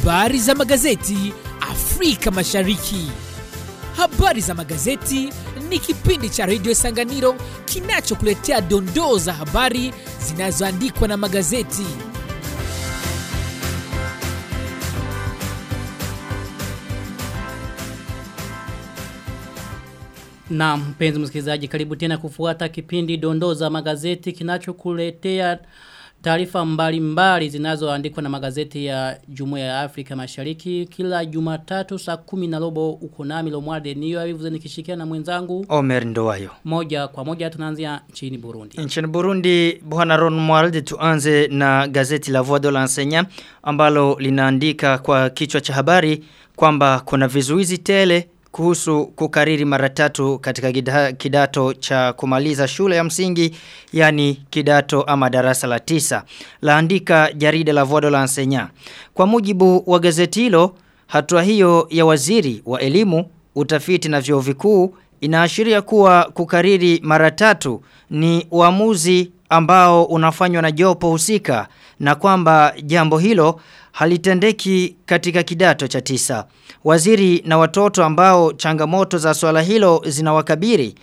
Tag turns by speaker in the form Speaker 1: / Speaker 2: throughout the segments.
Speaker 1: Habari za magazeti Afrika Mashariki. Habari za magazeti ni kipindi cha redio Sanganiro kinachokuletea dondoo za habari zinazoandikwa na magazeti.
Speaker 2: Na mpenzi msikilizaji karibu tena kufuata kipindi dondoo za magazeti kinachokuletea taarifa mbalimbali zinazoandikwa na magazeti ya Jumuiya ya Afrika Mashariki kila Jumatatu saa kumi na robo uko nami Lomwarde niyo avivuze nikishikia na mwenzangu
Speaker 3: Omer Ndowayo.
Speaker 2: moja kwa moja tunaanzia nchini Burundi.
Speaker 3: Nchini Burundi, Bwana Ron Mwalde tuanze na gazeti la Voix de l'Enseignant ambalo linaandika kwa kichwa cha habari kwamba kuna vizuizi tele kuhusu kukariri mara tatu katika gida, kidato cha kumaliza shule ya msingi yani kidato ama darasa la tisa. Laandika jarida la Voix de l'Enseignant. Kwa mujibu wa gazeti hilo, hatua hiyo ya waziri wa elimu, utafiti na vyuo vikuu inaashiria kuwa kukariri mara tatu ni uamuzi ambao unafanywa na jopo husika na kwamba jambo hilo halitendeki katika kidato cha tisa. Waziri na watoto ambao changamoto za swala hilo zinawakabiri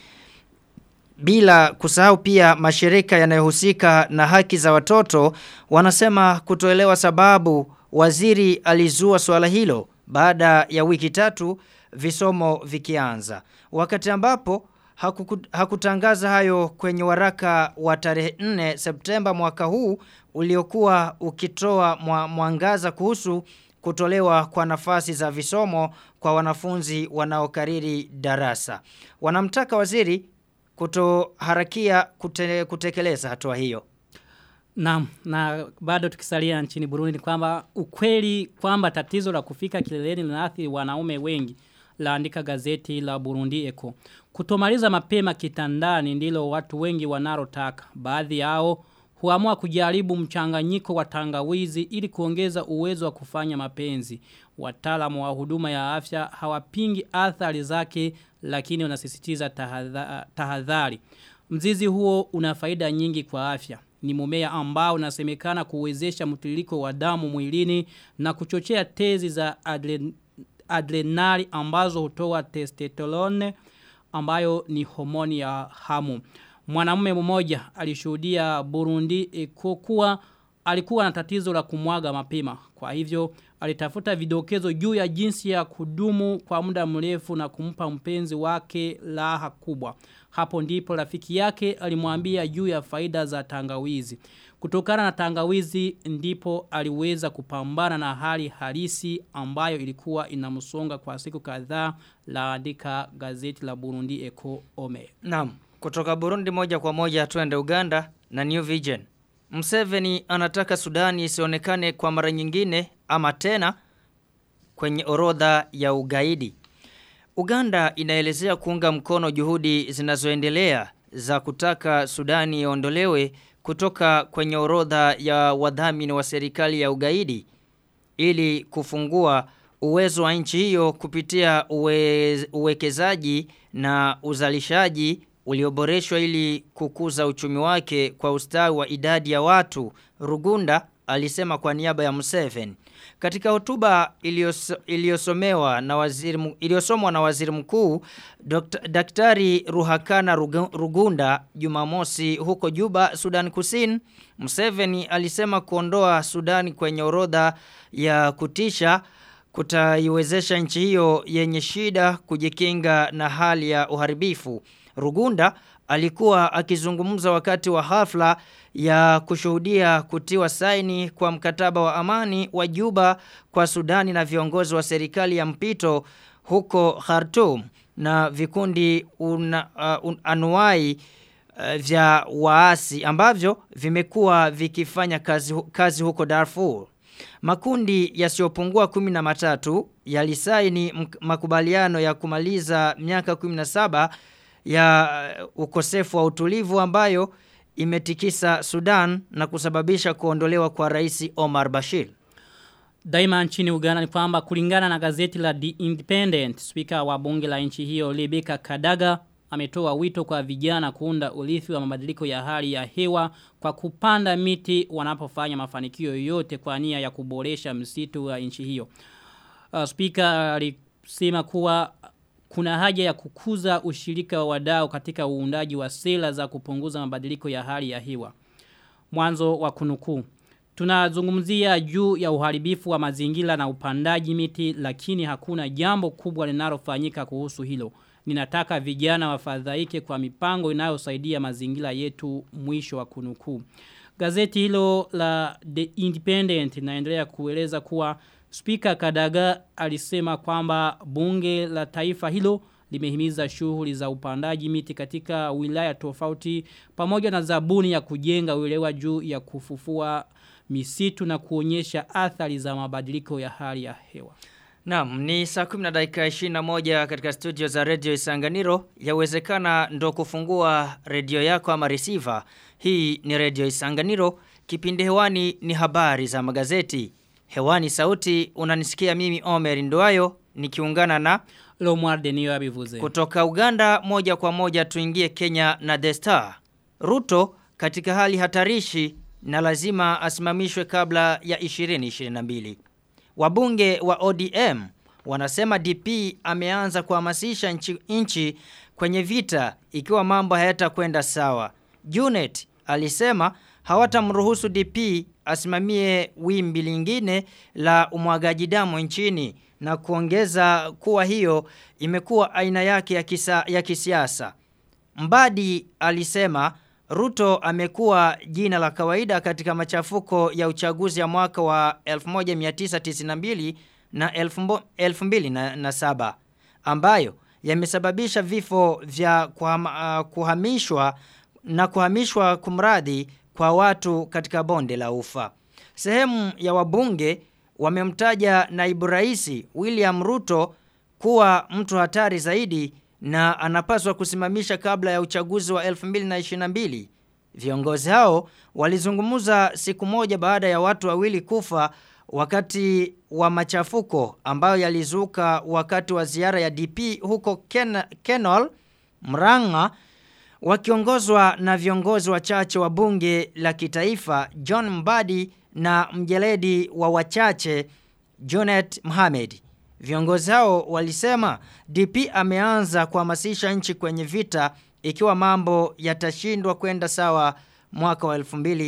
Speaker 3: bila kusahau pia mashirika yanayohusika na haki za watoto wanasema kutoelewa sababu waziri alizua swala hilo baada ya wiki tatu visomo vikianza. Wakati ambapo hakuku, hakutangaza hayo kwenye waraka wa tarehe 4 Septemba mwaka huu uliokuwa ukitoa mwa, mwangaza kuhusu kutolewa kwa nafasi za visomo kwa wanafunzi wanaokariri darasa. Wanamtaka waziri kutoharakia kute, kutekeleza hatua hiyo.
Speaker 2: Naam, na bado tukisalia nchini Burundi ni kwamba ukweli kwamba tatizo la kufika kileleni linaathiri wanaume wengi laandika gazeti la Burundi Eko. Kutomaliza mapema kitandani ndilo watu wengi wanarotaka. Baadhi yao huamua kujaribu mchanganyiko wa tangawizi ili kuongeza uwezo wa kufanya mapenzi. Wataalamu wa huduma ya afya hawapingi athari zake lakini wanasisitiza tahadhari. Mzizi huo una faida nyingi kwa afya. Ni mumea ambao unasemekana kuwezesha mtiririko wa damu mwilini na kuchochea tezi za adren adrenali ambazo hutoa testosterone ambayo ni homoni ya hamu. Mwanamume mmoja alishuhudia Burundi kuwa alikuwa na tatizo la kumwaga mapema. Kwa hivyo alitafuta vidokezo juu ya jinsi ya kudumu kwa muda mrefu na kumpa mpenzi wake raha kubwa. Hapo ndipo rafiki yake alimwambia juu ya faida za tangawizi. Kutokana na tangawizi ndipo aliweza kupambana na hali halisi ambayo ilikuwa inamsonga kwa siku kadhaa laandika gazeti la Burundi Eko Ome.
Speaker 3: Naam, kutoka Burundi moja kwa moja tuende Uganda na New Vision. Mseveni anataka Sudani isionekane kwa mara nyingine ama tena kwenye orodha ya ugaidi. Uganda inaelezea kuunga mkono juhudi zinazoendelea za kutaka Sudani iondolewe kutoka kwenye orodha ya wadhamini wa serikali ya ugaidi ili kufungua uwezo wa nchi hiyo kupitia uwe, uwekezaji na uzalishaji ulioboreshwa ili kukuza uchumi wake kwa ustawi wa idadi ya watu Rugunda alisema kwa niaba ya Museveni katika hotuba iliyosomewa na waziri iliyosomwa na waziri mkuu Daktari Ruhakana Rugunda Jumamosi huko Juba Sudan Kusini Museveni alisema kuondoa Sudan kwenye orodha ya kutisha kutaiwezesha nchi hiyo yenye shida kujikinga na hali ya uharibifu Rugunda alikuwa akizungumza wakati wa hafla ya kushuhudia kutiwa saini kwa mkataba wa amani wa Juba kwa Sudani na viongozi wa serikali ya mpito huko Khartoum na vikundi una, uh, un, anuai uh, vya waasi ambavyo vimekuwa vikifanya kazi, kazi huko Darfur. Makundi yasiyopungua kumi na matatu yalisaini makubaliano ya kumaliza miaka 17 ya ukosefu wa utulivu ambayo imetikisa Sudan na kusababisha kuondolewa kwa rais Omar Bashir.
Speaker 2: Daima nchini Uganda ni kwamba kulingana na gazeti la The Independent, spika wa bunge la nchi hiyo Rebecca Kadaga ametoa wito kwa vijana kuunda urithi wa mabadiliko ya hali ya hewa kwa kupanda miti wanapofanya mafanikio yoyote kwa nia ya kuboresha msitu wa nchi hiyo. Uh, Speaker alisema kuwa kuna haja ya kukuza ushirika wa wadau katika uundaji wa sera za kupunguza mabadiliko ya hali ya hewa. Mwanzo wa kunukuu. Tunazungumzia juu ya uharibifu wa mazingira na upandaji miti lakini hakuna jambo kubwa linalofanyika kuhusu hilo. Ninataka vijana wafadhaike kwa mipango inayosaidia mazingira yetu mwisho wa kunukuu. Gazeti hilo la The Independent linaendelea kueleza kuwa Speaker Kadaga alisema kwamba bunge la taifa hilo limehimiza shughuli za upandaji miti katika wilaya tofauti pamoja na zabuni ya kujenga uelewa juu ya kufufua misitu na kuonyesha athari za mabadiliko ya hali ya hewa.
Speaker 3: Naam, ni saa 10 na dakika 21 katika studio za Radio Isanganiro. Yawezekana ndo kufungua redio yako ama receiver. Hii ni Radio Isanganiro. Kipindi hewani ni habari za magazeti. Hewani sauti unanisikia mimi Omer Nduayo nikiungana na
Speaker 2: Lomwar Denio abivuze.
Speaker 3: kutoka Uganda moja kwa moja tuingie Kenya na The Star. Ruto katika hali hatarishi na lazima asimamishwe kabla ya 2022. Wabunge wa ODM wanasema DP ameanza kuhamasisha nchi, nchi kwenye vita ikiwa mambo hayatakwenda sawa. Junet alisema hawatamruhusu DP asimamie wimbi lingine la umwagaji damu nchini na kuongeza kuwa hiyo imekuwa aina yake ya, kisa, ya kisiasa. Mbadi alisema Ruto amekuwa jina la kawaida katika machafuko ya uchaguzi ya mwaka wa 1992 na 2007 ambayo yamesababisha vifo vya kuhama, uh, kuhamishwa na kuhamishwa kumradhi kwa watu katika bonde la ufa. Sehemu ya wabunge wamemtaja naibu rais William Ruto kuwa mtu hatari zaidi na anapaswa kusimamisha kabla ya uchaguzi wa 2022. Viongozi hao walizungumza siku moja baada ya watu wawili kufa wakati wa machafuko ambayo yalizuka wakati wa ziara ya DP huko Ken Kenol, Mranga wakiongozwa na viongozi wachache wa bunge la kitaifa John Mbadi na mjeledi wa wachache Jonet Mohamed. Viongozi hao walisema DP ameanza kuhamasisha nchi kwenye vita ikiwa mambo yatashindwa kwenda sawa mwaka wa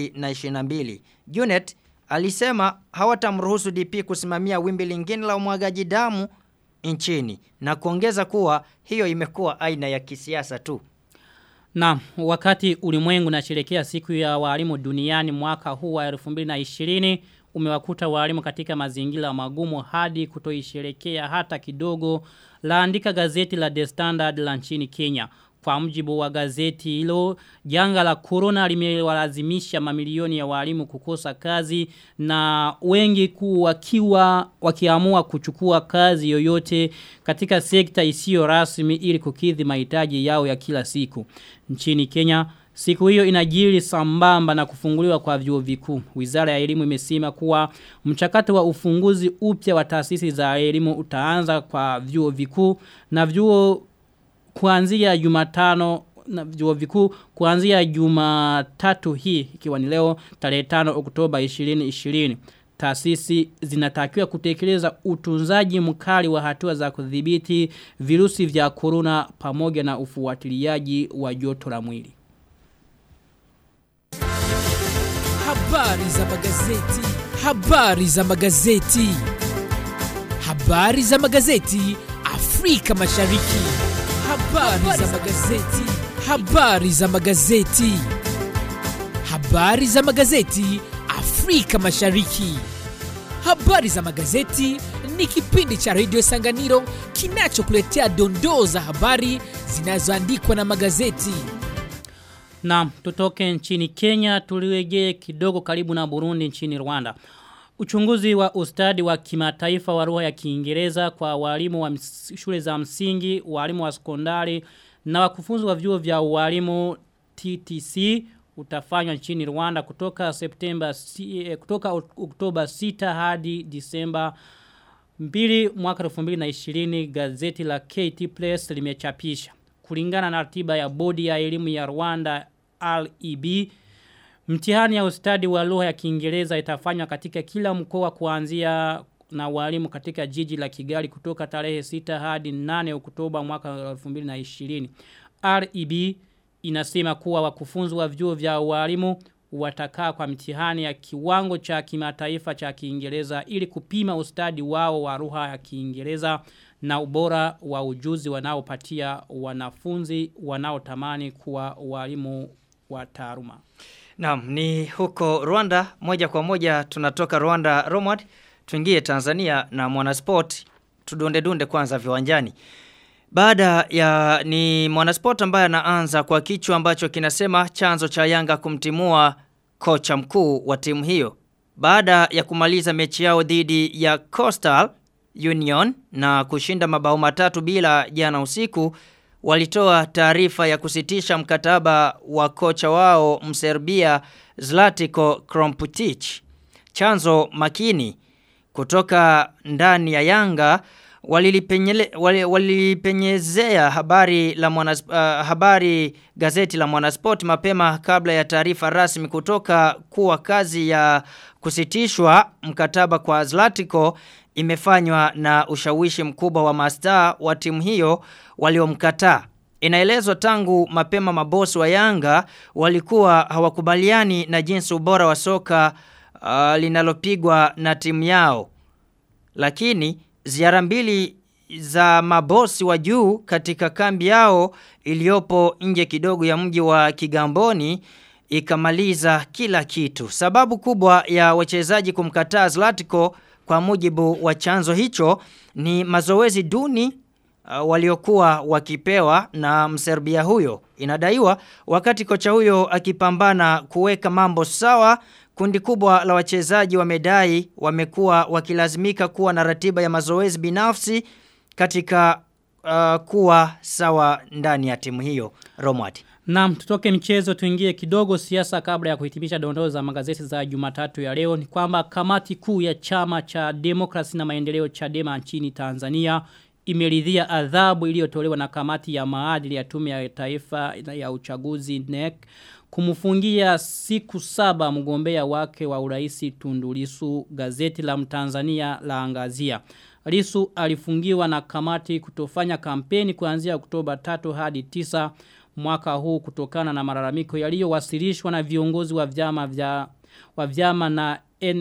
Speaker 3: 2022. Junet alisema hawatamruhusu DP kusimamia wimbi lingine la umwagaji damu nchini na kuongeza kuwa hiyo imekuwa aina ya kisiasa tu.
Speaker 2: Na wakati ulimwengu unasherehekea siku ya walimu duniani mwaka huu wa 2020 umewakuta walimu katika mazingira magumu hadi kutoisherekea hata kidogo laandika gazeti la The Standard la nchini Kenya. Kwa mjibu wa gazeti hilo, janga la corona limewalazimisha mamilioni ya walimu kukosa kazi na wengi ku wakiwa wakiamua kuchukua kazi yoyote katika sekta isiyo rasmi ili kukidhi mahitaji yao ya kila siku. Nchini Kenya, Siku hiyo inajiri sambamba na kufunguliwa kwa vyuo vikuu. Wizara ya elimu imesema kuwa mchakato wa ufunguzi upya wa taasisi za elimu utaanza kwa vyuo vikuu na vyuo kuanzia Jumatano na vyuo vikuu kuanzia Jumatatu hii ikiwa ni leo tarehe 5 Oktoba 2020. Taasisi zinatakiwa kutekeleza utunzaji mkali wa hatua za kudhibiti virusi vya corona pamoja na ufuatiliaji wa joto la mwili.
Speaker 1: Habari za magazeti. Habari za magazeti. Habari za magazeti Afrika Mashariki. Habari za magazeti. Habari za magazeti. Habari za magazeti Afrika Mashariki. Habari za magazeti ni kipindi cha redio Sanganiro kinachokuletea dondoo za habari zinazoandikwa na magazeti.
Speaker 2: Na tutoke nchini Kenya tuliwegee kidogo karibu na Burundi nchini Rwanda. Uchunguzi wa ustadi wa kimataifa wa lugha ya Kiingereza kwa walimu wa ms- shule za msingi, walimu wa sekondari na wakufunzi wa vyuo vya walimu TTC utafanywa nchini Rwanda kutoka Septemba si, eh, kutoka Ok- Oktoba 6 hadi Disemba 2 mwaka 2020 gazeti la KT Press limechapisha kulingana na ratiba ya bodi ya elimu ya Rwanda REB Mtihani ya ustadi wa lugha ya Kiingereza itafanywa katika kila mkoa kuanzia na walimu katika jiji la Kigali kutoka tarehe 6 hadi 8 Oktoba mwaka 2020. REB inasema kuwa wakufunzi wa vyuo vya walimu watakaa kwa mtihani ya kiwango cha kimataifa cha Kiingereza ili kupima ustadi wao wa lugha ya Kiingereza na ubora wa ujuzi wanaopatia wanafunzi wanaotamani kuwa walimu wa taaluma.
Speaker 3: Naam, ni huko Rwanda moja kwa moja tunatoka Rwanda Romad tuingie Tanzania na mwanasport tudunde dunde kwanza viwanjani. Baada ya ni mwanasport ambaye anaanza kwa kichwa ambacho kinasema chanzo cha Yanga kumtimua kocha mkuu wa timu hiyo. Baada ya kumaliza mechi yao dhidi ya Coastal Union na kushinda mabao matatu bila jana usiku walitoa taarifa ya kusitisha mkataba wa kocha wao Mserbia Zlatiko Kromputic. Chanzo makini kutoka ndani ya Yanga walilipenyele- wali- walipenyezea habari la mwana, uh, habari gazeti la Mwanasport mapema kabla ya taarifa rasmi kutoka kuwa kazi ya kusitishwa mkataba kwa Zlatiko imefanywa na ushawishi mkubwa wa mastaa wa timu hiyo waliomkataa. Inaelezwa tangu mapema mabosi wa Yanga walikuwa hawakubaliani na jinsi ubora wa soka uh, linalopigwa na timu yao. Lakini ziara mbili za mabosi wa juu katika kambi yao iliyopo nje kidogo ya mji wa Kigamboni ikamaliza kila kitu. Sababu kubwa ya wachezaji kumkataa Zlatko kwa mujibu wa chanzo hicho ni mazoezi duni uh, waliokuwa wakipewa na Mserbia huyo. Inadaiwa wakati kocha huyo akipambana kuweka mambo sawa Kundi kubwa la wachezaji wamedai wamekuwa wakilazimika kuwa na ratiba ya mazoezi binafsi katika uh, kuwa sawa ndani ya timu hiyo. Romwad.
Speaker 2: Naam, tutoke michezo tuingie kidogo siasa kabla ya kuhitimisha dondoo za magazeti za Jumatatu ya leo ni kwamba kamati kuu ya chama cha demokrasi na maendeleo Chadema nchini Tanzania imeridhia adhabu iliyotolewa na kamati ya maadili ya tume ya taifa ya uchaguzi NEC kumfungia siku saba mgombea wake wa uraisi Tundulisu gazeti la Mtanzania la angazia. Lisu alifungiwa na kamati kutofanya kampeni kuanzia Oktoba 3 hadi 9 mwaka huu kutokana na malalamiko yaliyowasilishwa na viongozi wa vyama vya wa vyama na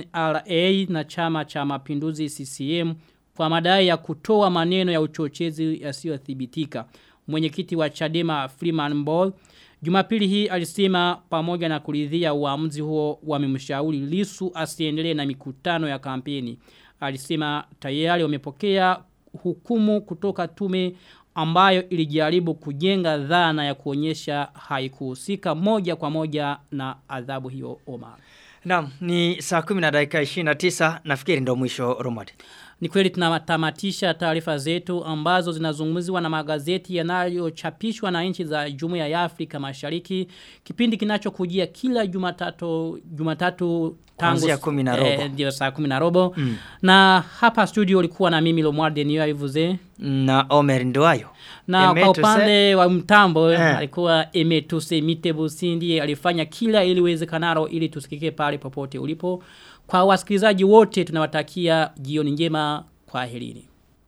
Speaker 2: NRA na chama cha mapinduzi CCM kwa madai ya kutoa maneno ya uchochezi yasiyothibitika. Mwenyekiti wa Chadema Freeman Ball Jumapili hii alisema pamoja na kuridhia uamuzi huo wamemshauri Lisu asiendelee na mikutano ya kampeni. Alisema tayari wamepokea hukumu kutoka tume ambayo ilijaribu kujenga dhana ya kuonyesha haikuhusika moja kwa moja na adhabu hiyo Omar.
Speaker 3: Naam, ni saa 10 na dakika 29 nafikiri ndio mwisho Romwad.
Speaker 2: Ni kweli tunatamatisha taarifa zetu ambazo zinazungumziwa na magazeti yanayochapishwa na nchi za Jumuiya ya Afrika Mashariki. Kipindi kinachokujia kila Jumatatu Jumatatu tangu
Speaker 3: Kuanzia kumi na robo.
Speaker 2: Eh, ndio saa 10 na robo. Mm. Na hapa studio ulikuwa na mimi Lomwarde niyo ivuze.
Speaker 3: Na Omer Nduwayo.
Speaker 2: Na
Speaker 3: Eme
Speaker 2: kwa
Speaker 3: tuse-
Speaker 2: upande wa mtambo
Speaker 3: Eh.
Speaker 2: alikuwa Emetuse Mitebusi ndiye alifanya kila ili iwezekanalo ili tusikike pale popote ulipo. Kwa wasikilizaji wote tunawatakia jioni njema kwa helini.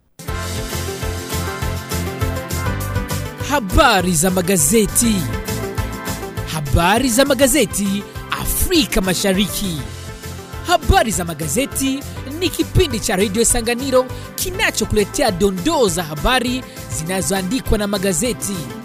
Speaker 1: Habari za magazeti. Habari za magazeti Afrika Mashariki. Habari za magazeti ni kipindi cha redio Sanganiro kinachokuletea dondoo za habari zinazoandikwa na magazeti.